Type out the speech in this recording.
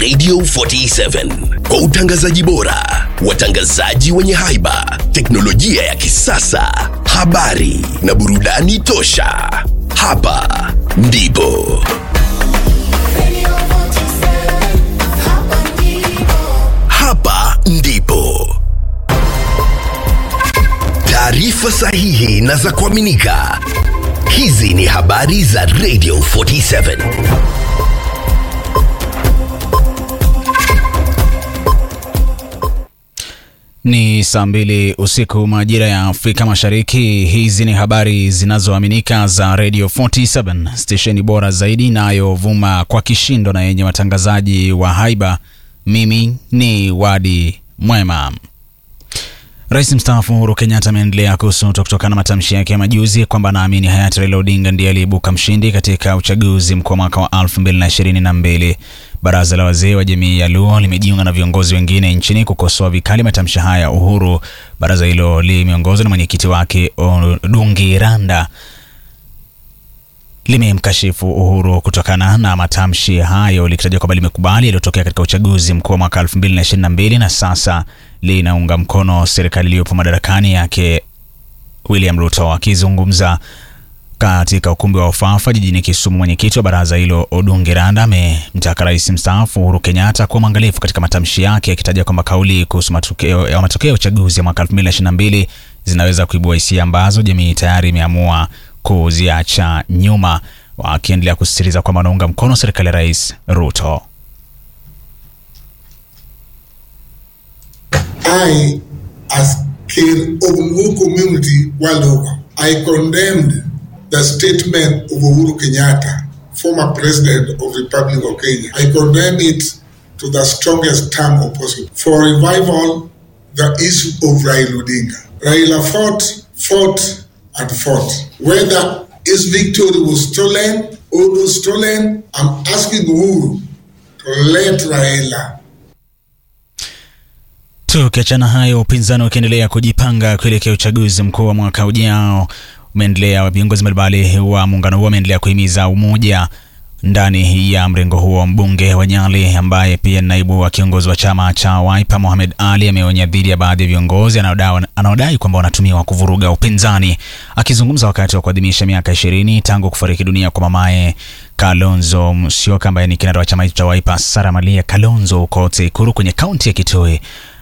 Radio 47 kwa utangazaji bora, watangazaji wenye haiba, teknolojia ya kisasa, habari na burudani tosha. Hapa ndipo hapa ndipo taarifa sahihi na za kuaminika. Hizi ni habari za Radio 47. Ni saa mbili usiku majira ya Afrika Mashariki. Hizi ni habari zinazoaminika za Radio 47, stesheni bora zaidi inayovuma kwa kishindo na yenye watangazaji wa haiba. Mimi ni Wadi Mwema. Rais mstaafu Uhuru Kenyatta ameendelea kusutwa kutokana na matamshi yake ya majuzi kwamba anaamini hayati Raila Odinga ndiye aliyeibuka mshindi katika uchaguzi mkuu wa mwaka wa 2022. Baraza la wazee wa jamii ya Luo limejiunga na viongozi wengine nchini kukosoa vikali matamshi haya ya Uhuru. Baraza hilo limeongozwa na mwenyekiti wake Odungi Randa limemkashifu Uhuru kutokana na matamshi hayo likitaja kwamba limekubali yaliyotokea katika uchaguzi mkuu wa mwaka 2022 na sasa linaunga mkono serikali iliyopo madarakani yake William Ruto. Akizungumza katika ukumbi wa Ufafa jijini Kisumu, mwenyekiti wa baraza hilo Odungi Randa amemtaka rais mstaafu Uhuru Kenyatta kuwa mwangalifu katika matamshi yake, akitaja kwamba kauli kuhusu matokeo ya matokeo ya uchaguzi ya mwaka 2022 zinaweza kuibua hisia ambazo jamii tayari imeamua kuziacha nyuma, wakiendelea kusisitiza kwamba wanaunga mkono serikali ya rais Ruto. I, as Kir Ogungu community world over, I condemned the statement of Uhuru Kenyatta, former president of the Republic of Kenya. I condemn it to the strongest term possible. For revival, the issue of Raila Odinga. Raila fought, fought, and fought. Whether his victory was stolen or not stolen, I'm asking Uhuru to let Raila Tukiachana hayo, upinzani ukiendelea kujipanga kuelekea uchaguzi mkuu wa mwaka ujao umeendelea. Viongozi mbalimbali wa muungano huo wameendelea kuhimiza umoja ndani ya mrengo huo. Mbunge wa Nyali ambaye pia ni naibu wa kiongozi wa chama cha Wiper Mohamed Ali ameonya dhidi ya baadhi ya viongozi anaodai kwamba wanatumiwa kuvuruga upinzani. Akizungumza wakati wa kuadhimisha miaka ishirini tangu kufariki dunia kwa mamaye Kalonzo Musyoka ambaye ni kinara wa chama hicho cha Wiper, Sara Malia Kalonzo huko Tsekuru kwenye kaunti ya Kitui,